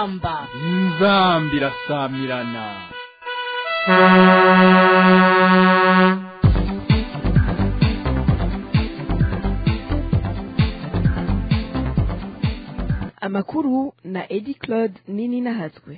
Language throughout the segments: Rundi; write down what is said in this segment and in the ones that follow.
inzamba inzamba irasamirana amakuru na edi claude nini nahatswe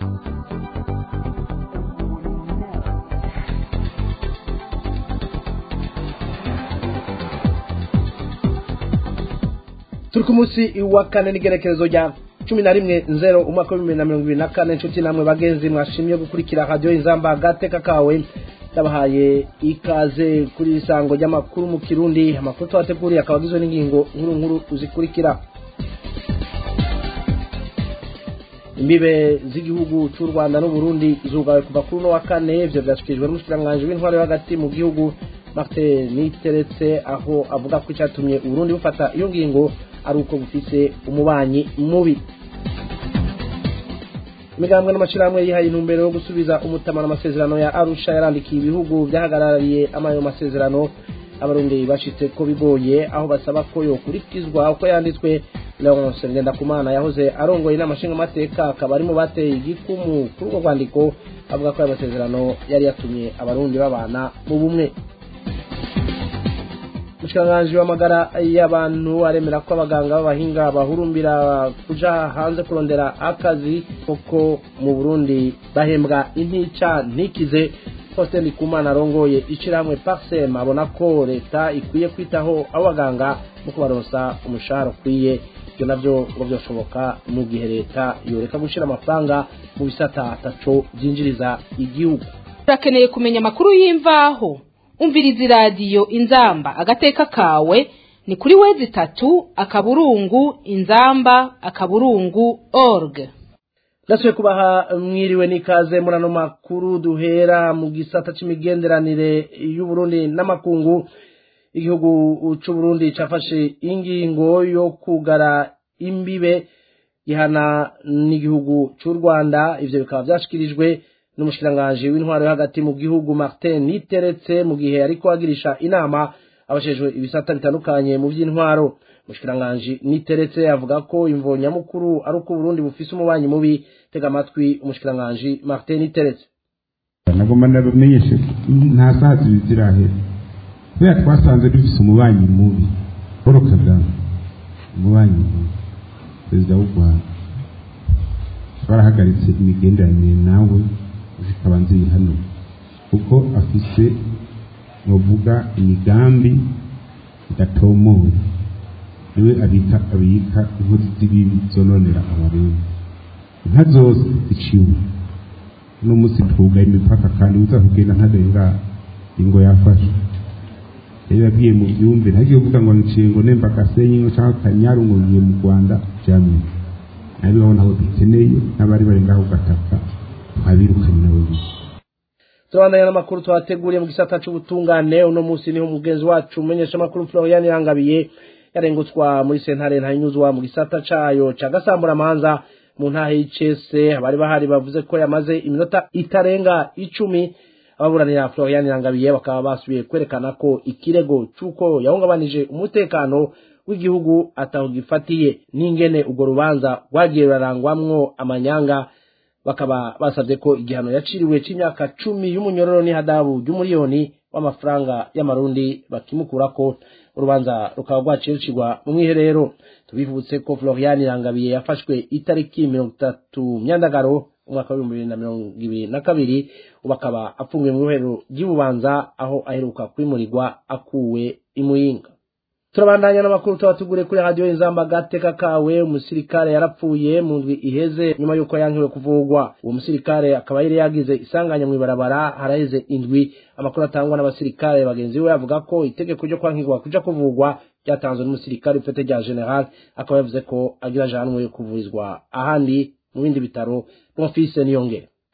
turi ku munsi wa kane n'igerekerezo rya cumi na rimwe nzero umwaka w'ibihumbi na mirongo ibiri na kane inshuti namwe bagenzi mwashimye gukurikira radiyo inzamba agateka kawe ndabahaye ikaze kuri iri sango ry'amakuru mu kirundi amakuru twateguriye akaba agizwe n'ingingo nkuru nkuru zikurikira imbibe z'igihugu cy'u rwanda n'uburundi zugawe kuva kuri uno wa kane ibyo byashyikirijwe n'umushikiranganji w'intwaro yo hagati mu gihugu martin niteretse aho avuga ko icyatumye uburundi bufata iyo ngingo ari uko bufise umubanyi mubi imigambwe n'amashyirahamwe yihaye intumbero yo gusubiza umutamano amasezerano ya arusha yarandikiye ibihugu byahagarariye amayo masezerano abarundi bashitse ko bigoye aho basaba ko yokurikizwa uko yanditswe leonce ngendakumana yahoze arongoye inama nshingamateka akaba arimo bateye igikumu kuri urwo rwandiko avuga ko ayo masezerano yari yatumye abarundi babana mu bumwe umushikiranganji w'amagara y'abantu aremera ko abaganga b'abahinga bahurumbira kuja hanze kurondera akazi kuko mu burundi bahembwa intica ntikize faustin ndikumana arongoye ishirahamwe parsem abona ko leta ikwiye kwitaho abo baganga mu kubaronsa umushahara ukwiye ibyo navyo ngo vyoshoboka mu gihe leta yoreka gushira amafaranga mu bisata ataco vyinjiriza igihugu urakeneye kumenya amakuru y'imvaho umviriza iradiyo inzamba agateka kawe ni kuri wezi itatu akaburungu inzamba akaburungu org ndasubiye kubaha mwiriwe n'ikaze muri ano makuru duhera mu gisata c'imigenderanire y'uburundi n'amakungu igihugu c'uburundi cafashe ingingo yo kugara imbibe gihana n'igihugu c'u rwanda ivyo bikaba vyashikirijwe n'umushikiranganji w'intwaro yo hagati mu gihugu martin niteretse mu gihe ariko agirisha inama abashejwe ibisata bitandukanye mu by'intwaro umushikiranganji niteretse avuga ko imvo nyamukuru ari uko uburundi bufise umubanyi mubi tega amatwi umushikiranganji martin niteretse nagomba ndabamenyeshe nta saa zibiri zirahera kubera twasanze dufise umubanyi mubi paul kagame umubanyi mubi perezida w'u rwanda twarahagaritse imigenderanire nawe zikaba nziri hano kuko afise novuga imigambi idatomoye niwe abika abika inkozi z'ibibi zononera abarundi inka zose ziciwe uno munsi tugaye imipaka kandi uza kugenda ntarenga ingo yafashe rero yabwiye mu byumve ntagiye kuvuga ngo niciye ngo nemba gasenyi ngo cyangwa kanyaru ngo ngiye mu rwanda jamye nabi babona aho dukeneye n'abari bari ngaho gataka twabirukanye nabo bize turabandanya n'amakuru twateguriye mu gisata c'ubutungane uno munsi niho umugenzi wacu umenyesha amakuru florian yangabiye yarengutswa muri sentare ntanyuzwa mu gisata cayo ca gasamburamanza mu ntahe y'icese abari bahari bavuze ko yamaze iminota itarenga icumi ababuranira florian yangabiye bakaba basubiye kwerekana ko ikirego c'uko yahungabanije umutekano w'igihugu ataho gifatiye n'ingene urwo rubanza rwagiye rurarangwamwo amanyanga bakaba basabye ko igihano yaciriwe c'imyaka cumi y'umunyororo n'ihadabu ry'umuriyoni w'amafaranga y'amarundi bakimukurako urubanza rukaba rwaciye rucirwa mu mwiherero tubivutse ko florian irangabiye yafashwe itariki mirongo itatu myandagaro umwaka w'ibihumbi bibiri na mirongo ibiri na kabiri ubu akaba apfungiwe mu ibohero ry'ibubanza aho aheruka kwimurirwa akuwe imuyinga turabandanya n'amakuru tubatugure kuri radiyo inzamba gateka kawe umusirikare yarapfuye mu ndwi iheze nyuma y'uko yankiwe kuvugwa uwo musirikare akaba yari yagize isanganya mu ibarabara haraheze indwi amakuru atangwa n'abasirikare bagenzi be avuga ko itegeko ryo kwankirwa kuja kuvugwa ryatanzwe n'umusirikare ipete rya general akaba yavuze ko agira ajanwe kuvurizwa ahandi mu bindi bitaro bonfise niyongere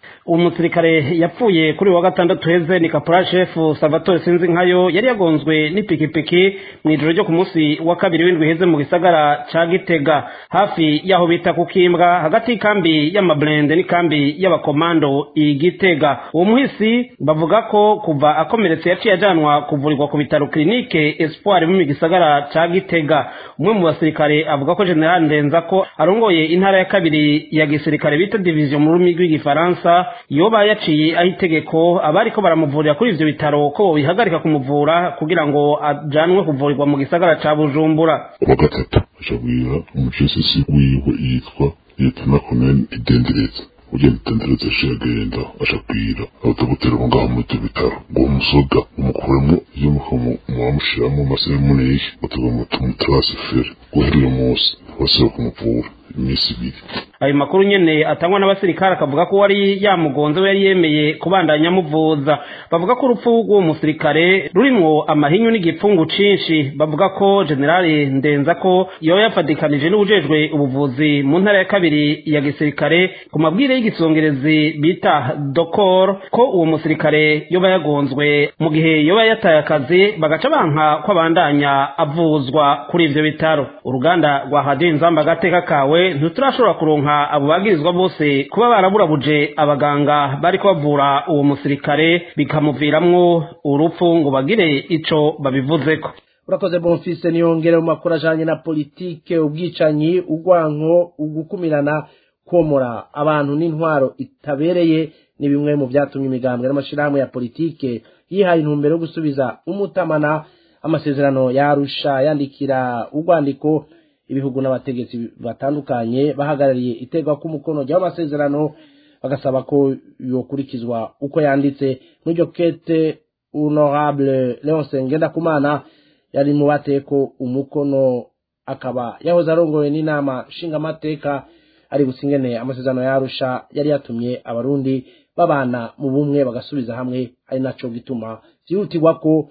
uwo musirikare yapfuye kuri wa gatandatu heze ni kapora shefu salvatore sinzi nkayo yari yagonzwe n'ipikipiki mu ijoro ryo ku munsi wa kabiri w'indwi heze mu gisagara ca gitega hafi y'aho bita ku kimbwa hagati y'ikambi y'amaburende n'ikambi y'abakomando i gitega uwo muhisi bavuga ko kuva akomeretse yaciye ajanwa kuvurirwa ku bitaro kirinike espoir mu gisagara ca gitega umwe mu basirikare avuga ko general ndenza ko arongoye intara ya kabiri ya gisirikare bita division mu rurimi rw'igifaransa yoba yaciye aho itegeko abariko baramuvurira kuri ivyo bitaro ko bobihagarika kumuvura kugira ngo ajanwe kuvurirwa mu gisagara ca bujumbura wa gatatu acabwira umucesisi wiwe yitwa liyetona koneni idendereza ugenda idendereza yaciye agenda acabwira abadogoteri bo ngaho muri ivyo bitaro ngo uwo musoda umukuremo iyo muwamushiramo amaseremoni batugomba tumutarasifere guhera uyo munsi basaba kumuvura iminsi ibiri ayo makuru nyene atangwa n'abasirikare akavuga ko wari yamugonze we yari yemeye kubandanya amuvuza bavuga ko urupfu rw'uwo musirikare rurimwo amahinyu n'igipfungu cinshi bavuga ko generali ndenza ko yoba yafadikanije n'ubujejwe ubuvuzi mu ntara ya kabiri ya gisirikare ku mabwire y'igisongerezi bita dokor ko uwo musirikare yoba yagonzwe mu gihe yoba yataye akazi bagaca banka ko abandanya avuzwa kuri ivyo bitaro uruganda rwa hadiyo inzamba agateka kawe ntiturashobora kuronka abo bagirizwa bose kuba baraburabuje abaganga bariko bavura uwo musirikare bikamuviramwo urupfu ngo bagire ico babivuzeko urakoze bonfise niyongere mu makuru ajanye na politike ubwicanyi urwanko ugukumirana komora abantu n'intwaro itabereye ni bimwe mu vyatumye imigambwe n'amashirahamwe ya politike yihaye intumbero yo gusubiza umutamana amasezerano yarusha yandikira urwandiko ibihugu n'abategetsi batandukanye bahagarariye itegwa k'umukono ry'aho amasezerano bagasaba ko yokurikizwa uko yanditse n'iryo kete honorable leonce ngendakumana yari mu bateko umukono akaba yahoze arongoye n'inama nshingamateka ari busingene amasezerano yarusha yari yatumye abarundi babana mu bumwe bagasubiza hamwe ari naco gituma vyihutirwa ko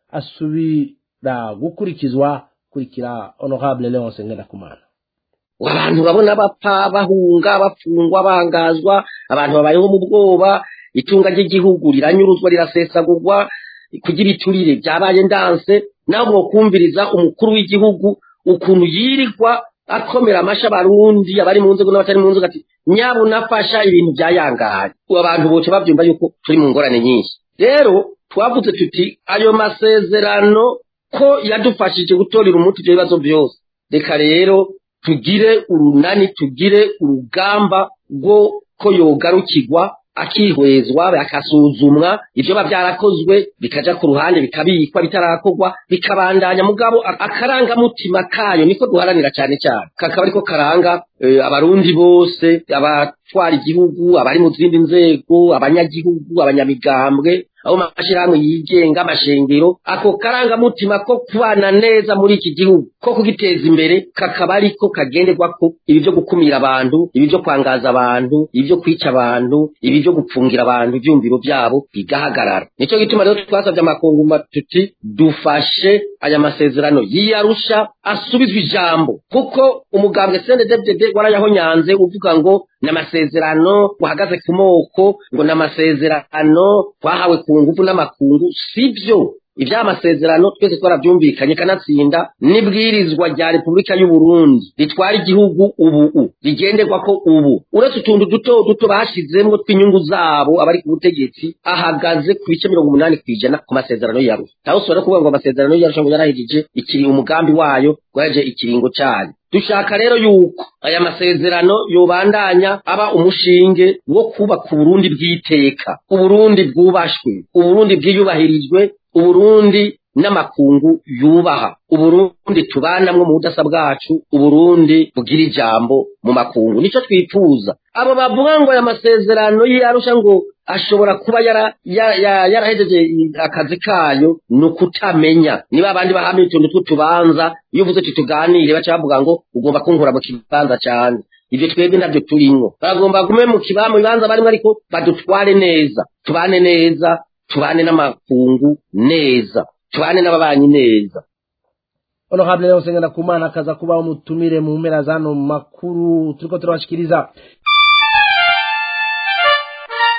asubira gukurikizwa kurikira honorable leonce ngendakumana abantu babona bapfa bahunga bapfungwa bangazwa abantu babayeho mu bwoba itunga ry'igihugu riranyuruzwa rirasesagurwa kugira iturire byabaye ndanse nawe mwokumviriza umukuru w'igihugu ukuntu yirirwa akomera amasha abarundi abari mu nzego n'abatari mu nzego ati nyabunafasha ibintu byayangaye abantu boce babyumva yuko turi mu ngorane nyinshi rero twavuze tuti ayo masezerano ko yadufashije gutorera umuti ibyo bibazo byose reka rero tugire urunani tugire urugamba rwo ko yogarukirwa akihwezwa akasuzumwa ibyo biba byarakozwe bikaja ku ruhande bikabikwa bitarakorwa bikabandanya mugabo akarangamutima kayo niko duharanira cyane cyane kakaba ariko karanga abarundi bose abatwara igihugu abari mu zindi nzego abanyagihugu abanyamigambwe abo mashyirahamwe yigenga amashengero ako karangamutima ko kubana neza muri iki gihugu ko kugiteza imbere kakaba ariko kagenderwako ibi byo gukumira abantu ibi byo kwangaza abantu ibi byo kwica abantu ibi byo gupfungira abantu ibyumviro byabo bigahagarara nicyo gituma rero twasabye amakunguma tuti dufashe aya masezerano yiyarusha asubizwe ijambo kuko umugambwe CNDD-FDD warayahonyanze uvuga ngo ni amasezerano uhagaze ku moko ngo ni amasezerano twahawe ku ngufu n'amakungu sibyo ibya masezerano twese twarabyumvikanye kanatsinda n'ibwirizwa rya repubulika y'u Burundi ritwara igihugu ubu rigenderwa ko ubu uretse utuntu duto duto bashyizemo tw'inyungu zabo abari ku butegetsi ahagaze ku bice mirongo umunani ku ijana ku masezerano yarusha naho ushobora kuvuga ngo amasezerano yarusha ngo yarahejeje ikiri umugambi wayo waje ikiringo cyayo dushaka rero yuko aya masezerano yobandanya aba umushinge wo kubaka uburundi bw'iteka uburundi bwubashwe uburundi bwiyubahirijwe uburundi n'amakungu yubaha uburundi tubanamwo mu budasa bwacu uburundi bugira ijambo mu makungu nicyo twifuza abo bavuga ngo aya masezerano yarusha ngo ashobora kuba yarahejeje akazi kayo ni ukutamenya niba abandi bahamye utuntu tw'utubanza iyo uvuze uti tuganire baca bavuga ngo ugomba kunkura mu kibanza cyane ibyo twebwe ntabyo turimwo bagomba gume mu kibanza barimo ariko badutware neza tubane neza tubane n'amakungu neza tubane n'ababanyi neza honorable leonce ngendakumana akaza kuba umutumire mu mpera zano makuru turiko turabashikiriza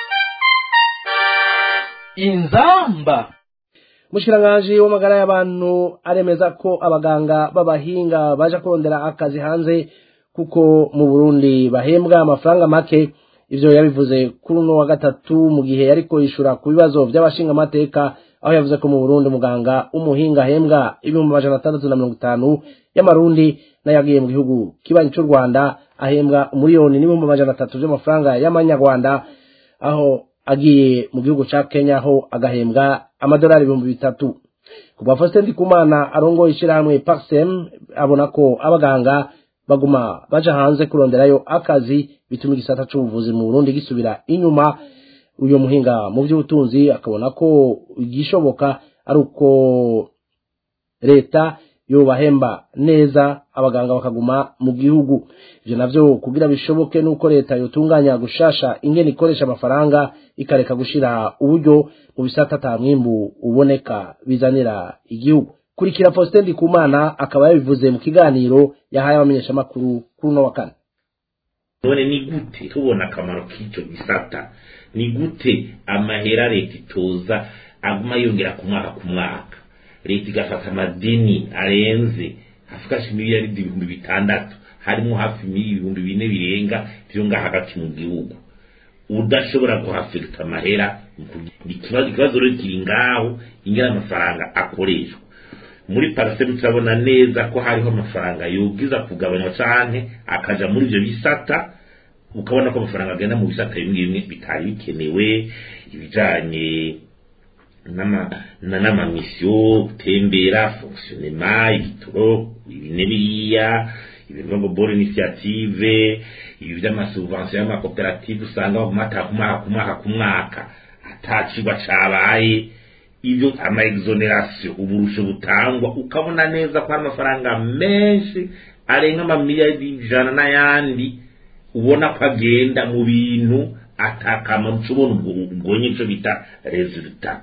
inzamba umushikiranganji w'amagara y'abantu aremeza ko abaganga b'abahinga baje kurondera akazi hanze kuko mu burundi bahembwa amafaranga make ivyo yabivuze kuri uno wa gatatu mu gihe yariko yishura ku bibazo by'abashingamateka aho yavuze ko mu burundi muganga w'umuhinga ahembwa ibihumbi amajana atandatu na mirongo itanu y'amarundi n'ayagiye mu gihugu kibanyi c'u rwanda ahembwa umuriyoni n'ibihumbi amajana atatu vy'amafaranga y'amanyarwanda aho agiye mu gihugu ca kenya aho agahembwa amadolari ibihumbi bitatu kuva faustin ndikumana arongoye ishirahamwe parsem abona ko abaganga baguma baja hanze kuronderayo akazi bituma igisata c'ubuvuzi mu burundi gisubira inyuma uyo muhinga mu vy'ubutunzi akabona ko igishoboka ari uko leta yobahemba neza abaganga bakaguma mu gihugu ivyo navyo kugira bishoboke nuko leta yotunganya gushasha ingene ikoresha amafaranga ikareka gushira uburyo mu bisata ata mwimbu uboneka bizanira igihugu kurikira Faustin Ndikumana akaba yabivuze mu kiganiro yahaye abamenyeshamakuru kuri uno wa kane none ni gute tubona akamaro k'icyo gisata ni gute amahera leta itoza aguma yongera ku mwaka ku mwaka leta igafata amadeni arenze afashe miliyaridi ibihumbi bitandatu harimo hafi ibihumbi bine birenga byo ngaha hagati mu gihugu udashobora kuhafekita amahera ikibazo rero kiri ngaho ingana amafaranga akoreshwa muri parasemu turabona neza ko hariho amafaranga yubwiza kugabanywa cyane akaja muri ibyo bisata ukabona ko amafaranga agenda mu bisata bimwe bimwe bitari bikenewe ibijanye n'amamisiyo gutembera fonkisiyonema ibitoro ibine biriya ibintu ngo bore inisiyative ibi by'amasubvansiyo y'amakoperative usanga bagumata ku mwaka ku mwaka ku mwaka atacigwa cabaye ibyo ama exoneration uburusho butangwa ukabona neza ko hari amafaranga menshi arenga amamiliyari ijana n'ayandi ubona ko agenda mu bintu atakama ucubona ubwo nyine ico bita resultat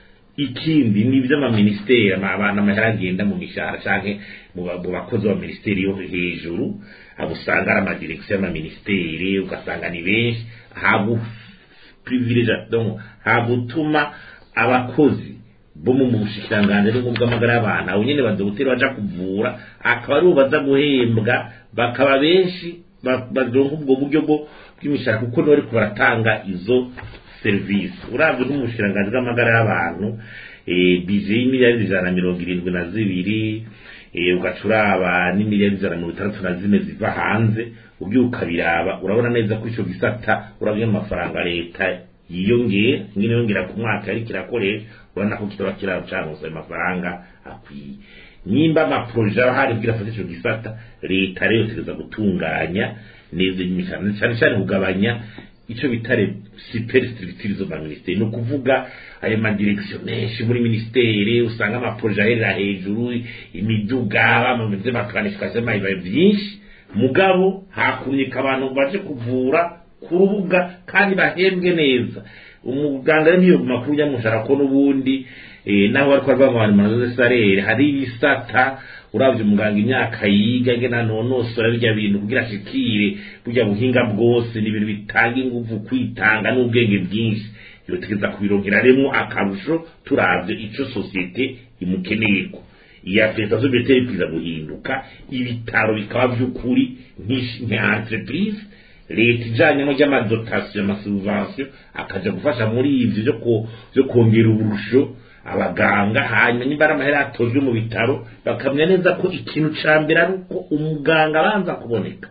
ikindi ni iby'amaministeri abantu amahera agenda mu mishahara canke mu bakozi ba ministeri yo hejuru abo usanga ari amadirekisiyo y'amaministeri ugasanga ni benshi hagu privilege donc hagutuma abakozi bo mu bushikiranganji no bw'amagara y'abantu abo nyene badogoteri baja kuvura akaba aribo baza guhembwa bakaba benshi baronka ubwo buryo bwo bw'imishahara kuko nibo ariko baratanga izo serivisi uravye nk'umushikiranganji bw'amagara y'abantu bije y'imiliyari ijana na mirongo irindwi na zibiri ugaca uraba n'imiliyari ijana na mirongo itandatu na zine ziva hanze ubyuka biraba urabona neza ko ico gisata uravye amafaranga leta yiyongera ingene yongera ku mwaka ariko irakoresha urabona ko kitaba kiracangusa ayo mafaranga akwiye nimba amaproje aba hari kugira afate ico gisata leta rero itegeza gutunganya neza imishahara cyane cyane kugabanya ico bitare superstructure zo ba ministeri no kuvuga ayo madirection menshi muri ministeri usanga amaproje aherera hejuru imiduga bameze bakanifikasiyo mayibaye byinshi mugabo hakumyika abantu baje kuvura ku rubuga kandi bahembwe neza umuganga rero niyo makuru yamushara ko n'ubundi nawe ariko arwanya amazu salere hari ibisata uravye umuganga imyaka yiga ngena nonosora birya bintu kugira ashikire burya buhinga bwose ni ibintu bitanga inguvu kwitanga n'ubwenge bwinshi yotegeza kubirongera remo akarusho turavye ico sosiyete imukeneyeko iya leta zo beteri kwiza guhinduka ibitaro bikaba vy'ukuri nka entreprise leta ijanyemo ry'amadotasiyo amasubvansiyo akaja gufasha muri ivyo vyo kongera uburusho abaganga hanyuma niba ari amahera yatojwe mu bitaro bakamenya neza ko ikintu ca mbere ari uko umuganga abanza kuboneka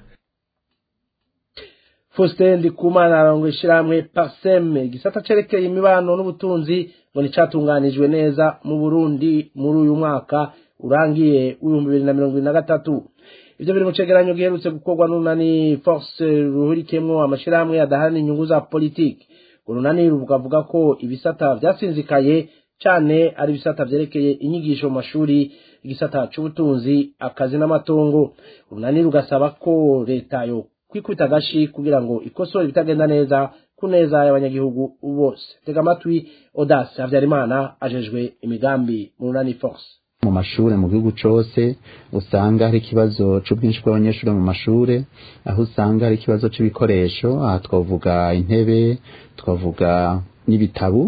Faustin Ndikumana arongo ishiramwe Parsem igisata cerekeye imibano n'ubutunzi ngo nicatunganijwe neza mu Burundi muri uyu mwaka urangiye w'ibihumbi bibiri na mirongo ibiri na gatatu ivyo biri mu cegeranyo giherutse gukorwa n'unani force ruhurikemwo amashirahamwe adaharanira inyungu za politiki urunani rukavuga ko ibisata vyasinzikaye cane ari ibisata vyerekeye inyigisho mu mashuri igisata c'ubutunzi akazi n'amatongo urunani rugasaba ko leta yo kwikubita agashi kugira ngo ikosore ibitagenda neza ku neza y'abanyagihugu bose tega amatwi odasi habyarimana ajejwe imigambi mu runani force mu mashure mu gihugu cose usanga hari ikibazo c'ubwinshi bw'abanyeshure mu mashure aho usanga hari ikibazo c'ibikoresho aha twavuga intebe twavuga n'ibitabu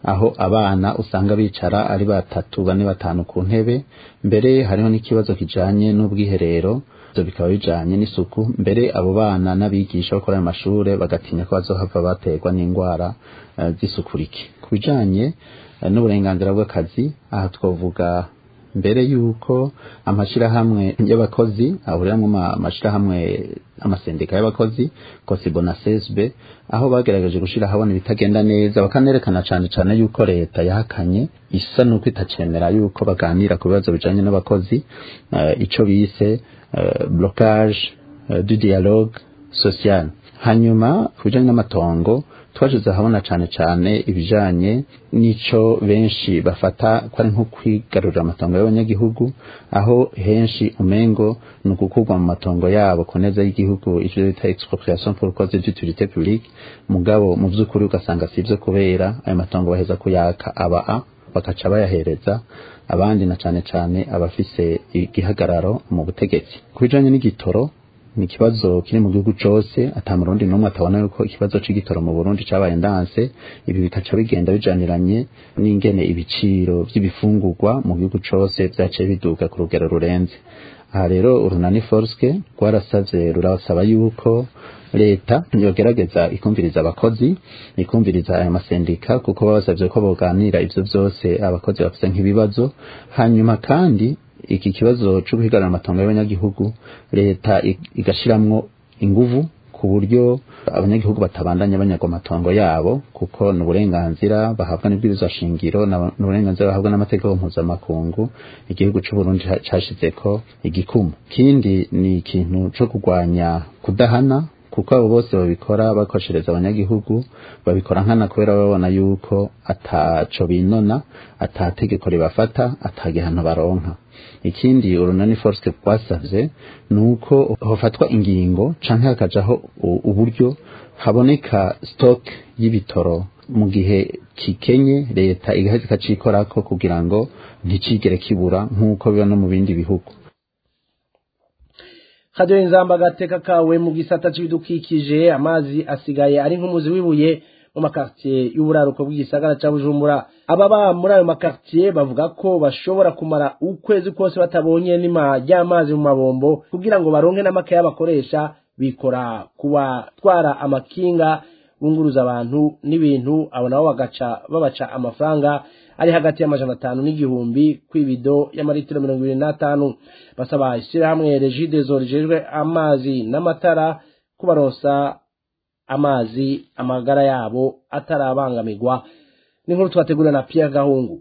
aho abana usanga bicara ari batatu bane batanu ku ntebe mbere hariho n'ikibazo kijanye n'ubwiherero ivyo bikaba bijanye n'isuku mbere abo bana n'abigisha bo kuri ayo mashure bagatinya ko bazohava baterwa n'indwara uh, z'isuku rike ku bijanye uh, n'uburenganzira bw'akazi aha twavuga mbere yuko amashirahamwe y'abakozi ahuriramwo amashirahamwe amasendika y'abakozi kosibo na csb aho bagerageje gushira habona ibitagenda neza bakanerekana cane cane yuko leta yahakanye isa nuko itacemera yuko baganira ku bibazo bijanye n'abakozi uh, ico bise uh, blocage uh, du dialogue social hanyuma ku bijanye n'amatongo twashize ahabona cane cane ibijanye n'ico benshi bafata ko ari nko kwigarurira amatongo y'abanyagihugu aho henshi umengo ni ugukurwa mu matongo yabo ku neza y'igihugu ivyo bita expropriation pour cause d'utilité publique mugabo mu vy'ukuri ugasanga si ivyo kubera ayo matongo baheza kuyaka aba bakaca bayahereza abandi na cane cane abafise igihagararo mu butegetsi ku bijanye n'igitoro ni ikibazo kiri mu gihugu cose ata murundi n'umwe atabona yuko ikibazo c'igitoro mu Burundi cabaye ndanse ibi bikaca bigenda bijaniranye n'ingene ibiciro vy'ibifungurwa mu gihugu cose vyaciye biduga ku rugero rurenze aha rero urunani forske rwarasavye rurasaba yuko leta yogerageza ikumviriza abakozi ikumviriza aya masendika kuko babasavye ko boganira ivyo vyose abakozi bafise nk'ibibazo hanyuma kandi iki kibazo cyo guhigarana amatongo y'abanyagihugu leta igashiramwo inguvu ku buryo abanyagihugu batabandanya banyagwa amatongo yabo kuko ni uburenganzira bahabwa n'ibwirizwa shingiro n'uburenganzira bahabwa n'amategeko mpuzamakungu igihugu c'uburundi cashizeko igikumu kindi ni ikintu co kurwanya kudahana kuko abo bose babikora bakoshereza abanyagihugu babikora nkana kubera babona yuko ataco binona atategeko ribafata atagihano baronka ikindi urunani force rwasavye ni uko hofatwa ingingo canke hakajaho uburyo haboneka stock y'ibitoro mu gihe kikenye leta igaheza ikacikorako kugira ngo nticigere kibura nk'uko biba no mu bindi bihugu hadiyo inzamba agateka kawe mu gisata c'ibidukikije amazi asigaye ari nk'umuzi w'ibuye mu makartiye y'uburaruko bw'igisagara ca bujumbura ababa muri ayo makartiye bavuga ko bashobora kumara ukwezi kose batabonye nima ry'amazi mu mabombo kugira ngo baronke n'amakaye bakoresha bikora kubatwara amakinga bunguruza abantu n'ibintu abo nabo bagaca babaca amafaranga ari hagati y'amajana atanu n'igihumbi kw'ibido y'amaritiro mirongo ibiri n'atanu basaba ishyirahamwe regidezo rijejwe amazi n'amatara kubaronsa amazi amagara yabo atarabangamirwa n'inkuru twategura na Pierre Gahungu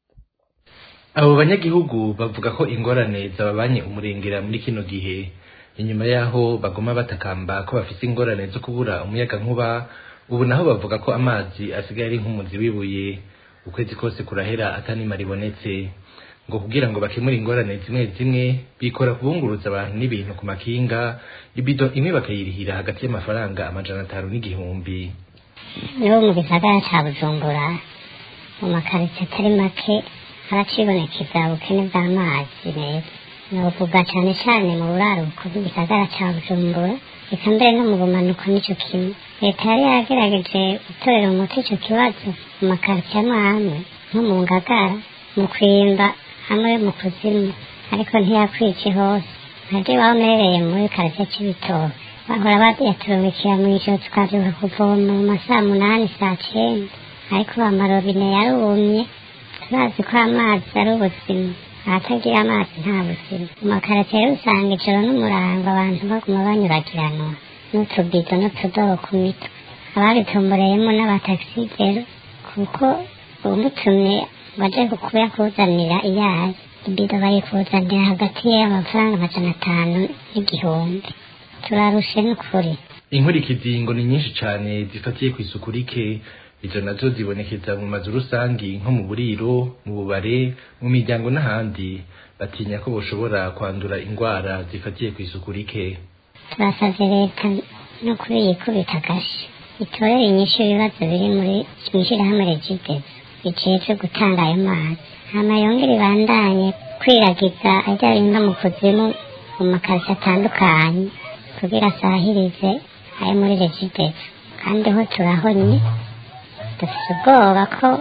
abo banyagihugu bavuga ko ingorane zababanye umurengera muri kino gihe inyuma yaho bagoma batakamba ko bafite ingorane zo kubura umuyaga nkuba ubu naho bavuga ko amazi asigaye ari nk'umuzi w'ibuye ukwezi kose kurahera atanima ribonetse ngo kugira ngo bakemure ingorane zimwe zimwe bikora kubunguruza abantu n'ibintu ku makinga ibido imwe bakayirihira hagati y'amafaranga amajana atanu n'igihumbi niho mu gisagara ca bujumbura mu makaritsiye atari make haracibonekeza ubukene bw'amazi meza novuga cane cane mu buraruko bw'igisagara ca bujumbura reka mbere no mu bumanuko nico kimwe leta yari yagerageje gutorera umuti ico kibazo mu makaritsiye amwe amwe nko mu ngagara mu kwimba hamwe mu kuzimu ariko ntiyakwice hose nkaje bamerereye muri karitsiye c'ibitoke bahora bayaturumikira mw'ijoro tukavyuka kuvoma mu masaha munani saa cenda ariko amarobine yarumye turazi ko amazi ari ubuzima ahatagira amazi nta buzima mu makaritsiye rero usanga ijoro n'umurango abantu baguma banyuragiranwa n'utubido n'utudobo ku mitwe ababitumbureyemo n'abatakisigero kuko umutumye baje kuyakuzanira iyayi ibido bayikuzanira hagati y'amafaranga amajana atanu n'igihumbi turarushe n'ukuri inkurikizi ngo ni nyinshi cane zifatiye ku isuku rike izo nazo zibonekeza mu mazu rusangi nko mu buriro mu bubare mu miryango n'ahandi batinya ko boshobora kwandura indwara zifatiye ku isuku rike turasavye leta no kuri yikubita agashi itorere inyishu ibibazo biri muri mw'ishirahamwe regidezo bijejwe gutanga ayo mazi hama yongere ibandanye kwiragiza ajya bimba mu kuzimu mu makazi atandukanye kugira asahirize ayo muri regidezo kandi ho turahonye dufite ubwoba ko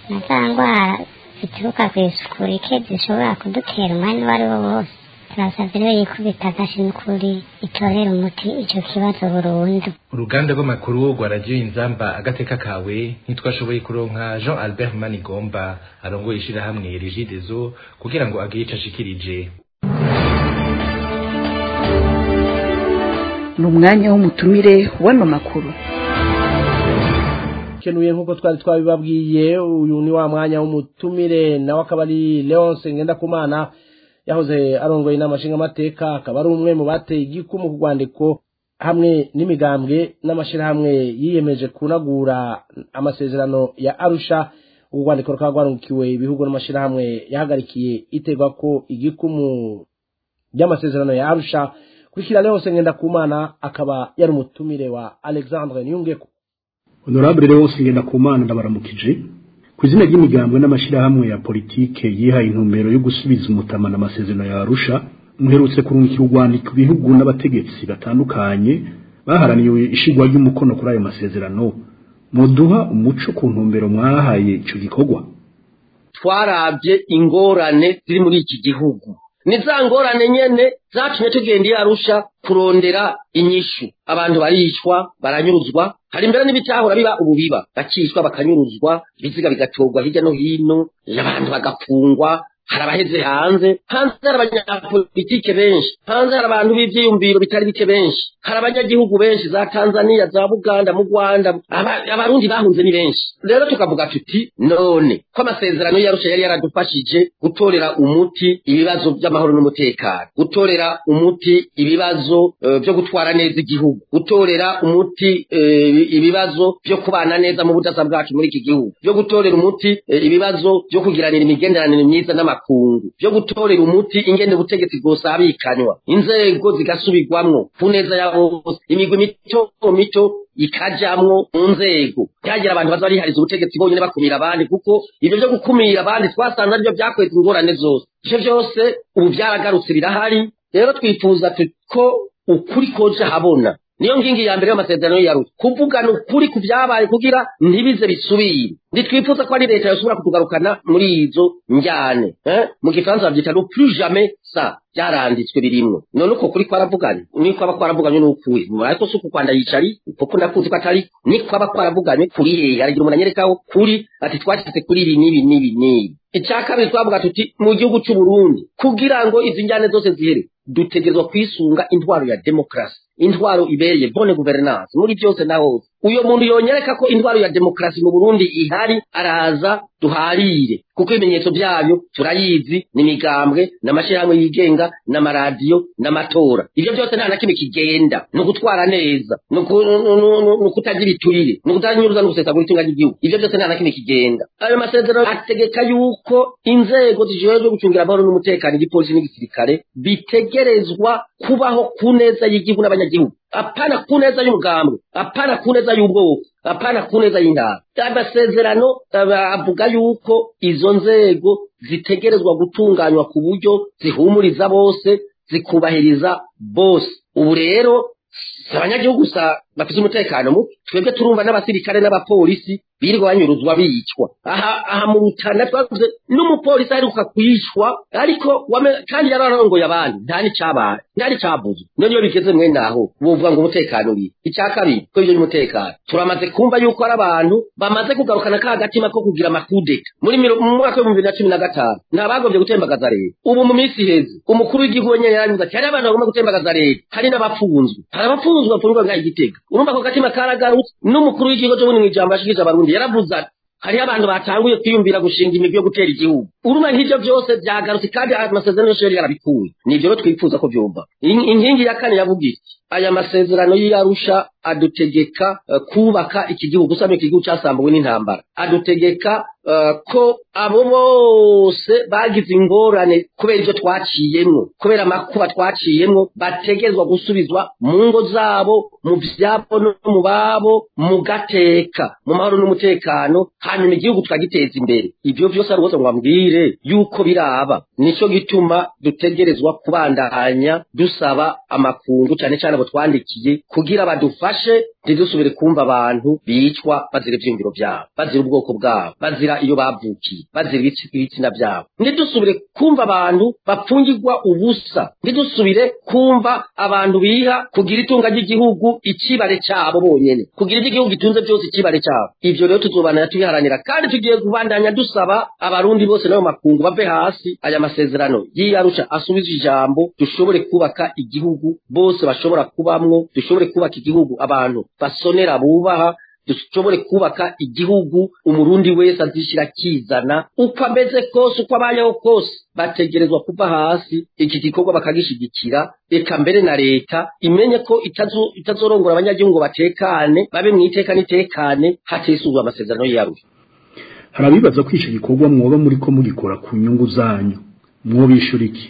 na za ndwara zituruka ku isuku rike zishobora kudutera umwanya uwo ari wo wose turasabye rero yikubita agashi n'ukuri itorera umuti icyo kibazo burundu uruganda rw'amakuru rwa radiyo inzamba agateka kawe ntitwashoboye kuronka jean albert manigomba arongoye ishirahamwe rigidezo kugira ngo agire ico ashikirije ni umwanya w'umutumire w'ano makuru kenuye nk'uko twari twabibabwiye uyu ni wa mwanya w'umutumire nawe akaba ari leonce ngendakumana yahoze arongoye inama nshingamateka akaba ari umwe mu bateye igikumu ku rwandiko hamwe n'imigambwe n'amashyirahamwe yiyemeje kunagura amasezerano ya arusha urwo rwandiko rukaba rwarangukiwe ibihugu n'amashyirahamwe yahagarikiye iterwa ko igikumu ry'amasezerano ya arusha kurikira leonce ngendakumana akaba yari umutumire wa alexandre niyungeko honorable Leonce Ngendakumana ndabaramukije ku izina ry'imigambwe n'amashirahamwe ya politike yihaye intumbero yo gusubiza umutamana amasezerano ya Arusha muherutse kurungikira urwandiko ibihugu n'abategetsi batandukanye baharaniye ishigwa ry'umukono kuri ayo masezerano muduha umuco ku ntumbero mwahaye ico gikorwa twarabye ingorane ziri muri iki gihugu ni za ngorane nyene zatumye tugenda iyo arusha kurondera inyishu abantu baricwa baranyuruzwa hari mbere n'ibitahura biba ubu biba bakicwa bakanyuruzwa ibiziga bigatorwa hirya no hino abantu bagafungwa hari abaheze hanze hanze hari abanyapolitike benshi hanze hari abantu b'ivyiyumviro bitari bike benshi hari abanyagihugu benshi za tanzania za buganda mu rwanda aba- abarundi bahunze ni benshi rero tukavuga tuti none ko amasezerano yarusha yari yaradufashije gutorera umuti ibibazo by'amahoro n'umutekano gutorera umuti ibibazo eh, byo gutwara neza igihugu gutorera umuti eh, ibibazo byo kubana neza mu budasa bwacu muri iki gihugu byo gutorera umuti eh, ibibazo byo kugiranira imigenderanire myiza n'amakungu byo gutorera umuti ingene ubutegetsi bwosabikanywa inzego zigasubirwamwo ku neza ya bose imigwi mito mito ikajamwo mu nzego ntihagira abantu baza barihariza ubutegetsi bonyine bakumira abandi kuko ibyo byo gukumira abandi twasanze aribyo byakweza ingorane zose ivyo byose ubu byaragarutse birahari rero twifuza tu- ko ukuri koje habona niyo ngingi ya mbere y'amasezerano yaruta kuvugana ukuri ku byabaye kugira ntibize bisubire ntitwifuza ko ari leta yoshobora kutugarukana muri izo njyane eh? mu gifaransa babyita no plus jamais ça byaranditswe birimwo none uko kuri kwaravuganye ni kwaba kwaravuganye n'ukuri ariko si uku kwanda yicari kuko ndakuzi ko atari ni kwaba kwaravuganye kuri hehe aragira umuntu anyerekaho kuri ati twashyize kuri ibi n'ibi n'ibi n'ibi icya kabiri twavuga tuti mu gihugu cy'u Burundi kugira ngo izi njyane zose zihere dutegerezwa kwisunga intwaro ya demokarasi intwaro ibereye bone guverinance muri byose na hose uyo muntu yonyereka ko intwaro ya demokarasi mu Burundi ihari araza duharire kuko ibimenyetso byayo turayizi ni imigambwe n'amashyirahamwe yigenga n'amaradiyo n'amatora ibyo byose nta na kimwe kigenda ni ugutwara neza ni uku- ni- ni- ni ukutagira iturire ni ukutanyuruza no gusesagura itunga ry'igihugu ibyo byose nta na kimwe kigenda ayo masezerano ategeka yuko inzego zijejwe gucungira amahoro n'umutekano igipolisi n'igisirikare bitegerezwa kubaho ku neza y'igihugu n'abanyagihugu apana ku neza y'umugambwe apana ku neza y'ubwoko apana ku neza y'intara amasezerano aba- avuga yuko izo nzego zitegerezwa gutunganywa ku buryo zihumuriza bose zikubahiriza bose ubu rero si abanyagihugu gusa bafite umutekano muke twebwe turumva n'abasirikare n'abapolisi birirwa banyuruzwa bicwa aha aha mu rutana twavuze n'umupolisi aheruka kwicwa ariko wame- kandi yari arongoye abandi nta n'icyabaye nta n'icyavuzwe none iyo bigeze mwene aho buvuga ngo umutekano uri icya kabiri ko ibyo by'umutekano turamaze kumva yuko ari abantu bamaze kugarukana ka gatima ko kugira amakudeta muri miro- mu mwaka w'ibihumbi bibiri na cumi na gatanu ntabagombye gutembagaza leta ubu mu minsi iheze umukuru w'igihugu wenyine yarabivuze ati hari abantu bagomba gutembagaza leta hari n'abapfunzwe hari abapfunzwe bapfunzwe ngaho igitega urumva ako gatima karagarutse n'umukuru w'igihugu cyo mu ijambo yashikirije abarundi yaravuze ati hariho abantu batanguye kwiyumvira gushinga imigwi yo gutera igihugu urumva nk'ibyo byose byagarutse kandi amasezerano yose yari yarabikuye nibyo rero twifuza ko byumva In- inkingi ya kane yavuga iti aya masezerano y'iyarusha adutegeka eh, kubaka iki gihugu usanga iki gihugu cyasambuwe n'intambara adutegeka eh, ko abo bose bagize ingorane kubera ibyo twaciyemwo kubera amakuba twaciyemwo bategezwa gusubizwa mu ngo zabo mu byabo no mu babo mu gateka mu mahoro n'umutekano hanyuma igihugu tukagiteza imbere ibyo byose ari rwose ngo bambwire yuko biraba nicyo gituma dutegerezwa kubandanya dusaba amakungu cyane cyane abo twandikiye kugira badufashe ntidusubire kumva abantu bicwa bazira ivyiyumviro vyabo bazira ubwoko bwabo bazira iyo bavukiye bazira ibici- ibitsina vyabo ntidusubire kumva abantu bapfungirwa ubusa ntidusubire kumva abantu biha kugira itunga ry'igihugu icibare cabo bonyene kugira ivy'igihugu gitunze byose icibare cabo ivyo rero tuzobananya tubiharanira kandi tugiye kubandanya dusaba abarundi bose n'ayo makungu bave hasi aya masezerano yiyarusha asubize ijambo dushobore kubaka igihugu bose bashobora kubamwo dushobore kubaka igihugu abantu basonera bubaha dushobore kubaka igihugu umurundi wese azishyira akizana uko ameze kose uko abayeho kose bategerezwa kuva hasi iki gikorwa bakagishigikira reka mbere na leta imenye ko itazo- itazorongora abanyagihugu ngo batekane babe mu iteka n'itekane hatisuzwa amasezerano y'iyarusha hari abibaza ko ico gikorwa mwoba muri ko mugikora ku nyungu zanyu mwobishura iki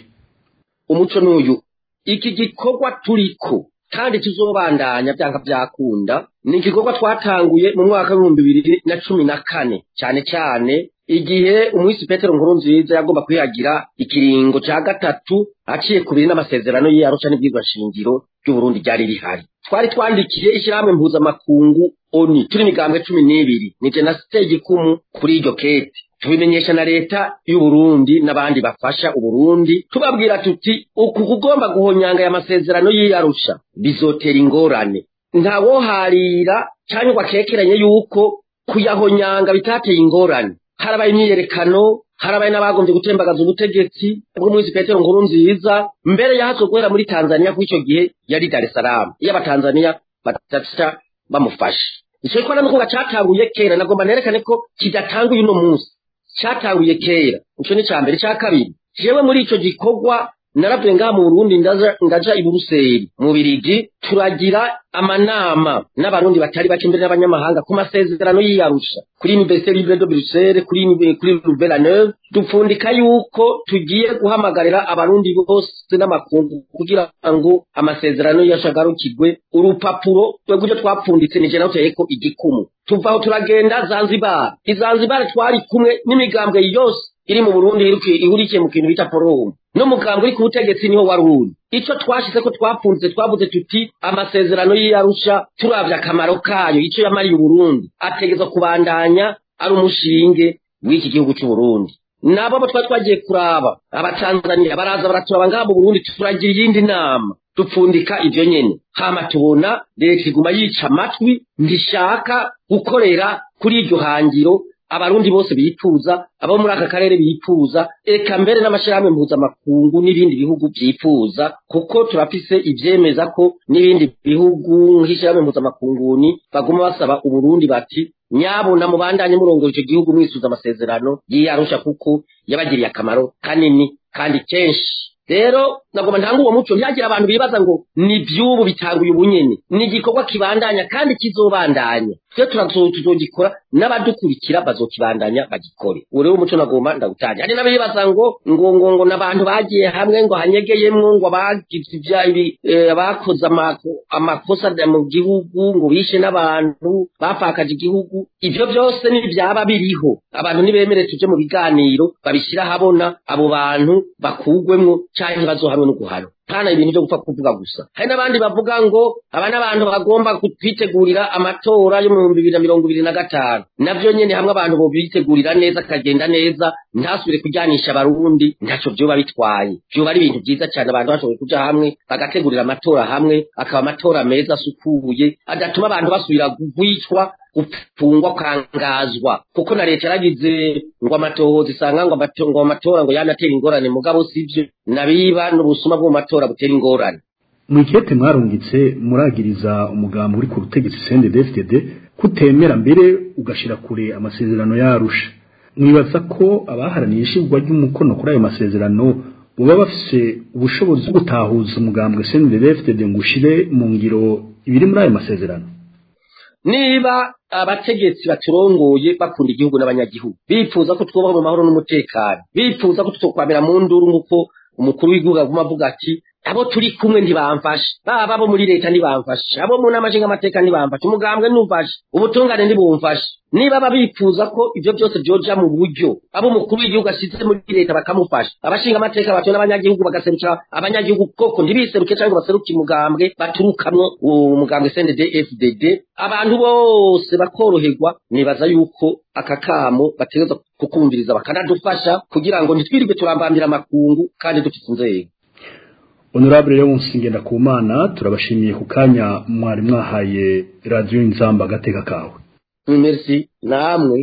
umuco n'uyu iki gikorwa turiko kandi tuzobandanya byanga byakunda ni igikorwa twatanguye mu mwaka w'ibihumbi bibiri na cumi na kane cyane cyane igihe umwisi petero nkuru nziza yagomba kwihagira ikiringo cya gatatu aciye ku biri n'amasezerano ye arusha n'ibwirwa shingiro ry'uburundi ryari rihari twari twandikiye ishyirahamwe mpuzamakungu oni turi imigambwe cumi n'ibiri ni jye nasiteye igikumu kuri iryo kete tubimenyesha na leta y'uburundi n'abandi bafasha uburundi tubabwira tuti uku kugomba guhonyanga aya masezerano y'iyarusha bizotera ingorane ntawoharira cyangwa ngo akekeranye yuko kuyahonyanga bitateye ingorane harabaye imyiyerekano harabaye n'abagombye gutembagaza ubutegetsi bw'umunsi petero nkuru nziza mbere yahatswe guhera muri tanzania kuri icyo gihe yari dar es salaam iyo abatanzaniya bataca bamufashe icyo gikora nuko cyatanguye kera nagomba nerekane ko kidatanguye uno munsi cyatanguye kera icyo ni icya mbere icya kabiri jewe muri icyo gikorwa naravuye ngaha mu burundi ndaja ndaja i buruseli mu birigi turagira amanama n'abarundi batari bake mbere n'abanyamahanga ku masezerano y'iyarusha kuri université libre de bruxelles kuri uni- kuri louvain dupfundika yuko tugiye guhamagarira abarundi bose n'amakungu kugira ngo amasezerano yashagarukirwe urupapuro twebwe twapfunditse nije naho ko igikumu tuva aho turagenda zanzibar izanzibar twari kumwe n'imigambwe yose iri mu burundi iruki- ihurikiye mu kintu bita forum n'umugambwe uri ku butegetsi niho wari uri icyo twashize ko twapfunze twavuze tuti amasezerano y'iyarusha turavye akamaro kayo icyo yamariye uburundi ategezwa kubandanya ari umushinge w'iki gihugu c'uburundi nabo abo twari twagiye kuraba abatanzaniya baraza baraturaba ngaha mu burundi turagira iyindi nama dupfundika ivyo nyene hama tubona leta iguma yica amatwi ntishaka gukorera kuri iryo hangiro abarundi bose bifuza abo muri aka karere bifuza eka mbere n'amashyirahamwe mpuzamakungu n'ibindi bihugu byifuza kuko turafise ivyemeza ko n'ibindi bihugu nk'ishyirahamwe mpuzamakunguni baguma basaba uburundi bati nyabuna mubandanye murongoye ico gihugu mwisuza amasezerano yiyarusha kuko yabagiriye akamaro kanini kandi kenshi rero nagomba ntanga uwo muco ntihagira abantu bibaza ngo ni by'ubu bitanguye ubunyene ni igikorwa kibandanya kandi kizobandanya twe turazo- tuzogikora n'abadukurikira bazokibandanya bagikore uwo rero umuco nagomba ndawutanya hari n'abibaza ngo ngo ngo ngo n'abantu bagiye hamwe ngo hanyegeyemwo ngo abagize ibya ibi eh, abakoze amako- amakosa mu gihugu ngo bishe n'abantu bapfakaje igihugu ivyo byose n'ibyaba biriho abantu nibemere tuje mu biganiro babishyira ahabona abo bantu bakugwemwo canke bazohanwe no guhanwa kana ibintu byo gupfa kuvuga gusa hari n'abandi bavuga ngo aba n'abantu bagomba kwitegurira amatora yo mu bihumbi bibiri na mirongo ibiri na gatanu navyo nyene hamwe abantu bobitegurira neza akagenda neza ntasubire kujyanisha abarundi ntaco vyoba bitwaye vyoba ari ibintu vyiza cyane abantu bashoboye kuja hamwe bagategurira amatora hamwe akaba amatora meza asukuye adatuma abantu basubira gwicwa gupfungwa kwangazwa kuko na leta yaragize ngo amatohoza isanga ngo amato- ngo amatora ngo yanatera ingorane mugabo sivyo nabiba n'ubusuma bwo mu matora butera ingorane mwikete mwarungitse muragiriza umugambi uri ku butegetsi CNDD-FDD kutemera mbere ugashira kure amasezerano yarusha mwibaza ko abaharaniye ishingwa ry'umukono kuri ayo masezerano baba bafise ubushobozi bwo gutahuza umugambi CNDD-FDD ngo ushire mu ngiro ibiri muri ayo masezerano niba abategetsi baturongoye bakunda igihugu n'abanyagihugu bifuza ko twubaho mu mahoro n'umutekano bifuza ko tutokwamira mu nduru nk'uko umukuru w'igihugu aguma avuga ati abo turi kumwe ntibamfashe baba abo muri leta ntibamfashe abo mu nama nshingamateka ntibamfashe umugambwe ntumfashe ubutungane ntibumfashe niba babifuza ko ibyo byose byoja mu buryo abo umukuru w'igihugu ashyize muri leta bakamufasha abashingamateka bato n'abanyagihugu bagaserukira abanyagihugu koko ntibiseruke cyangwa baseruke umugambwe baturukamwo uwo mugambwe CNDD FDD abantu bose bakoroherwa nibaza yuko aka kamo bategereza kukumviriza bakanadufasha kugira ngo ntitwirirwe turambambira amakungu kandi dufite inzego honorable rero musingenda ku mana turabashimiye ku kanya mwari mwahaye radiyo inzamba agateka kawe merci namwe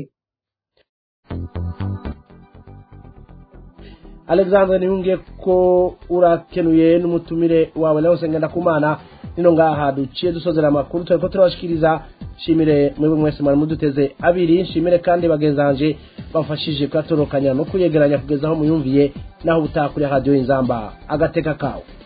alexandre niyungiye ko urakenuye n'umutumire wawe nawe usengenda ku mana nino ngaha duciye dusozera amakuru turi ko turabashikiriza shimire mwebwe mwese mwari muduteze abiri nshimire kandi bagenzanje bafashije kuyatorokanya no kuyegeranya kugeza aho muyumviye naho utaha kuri radiyo inzamba agateka kawe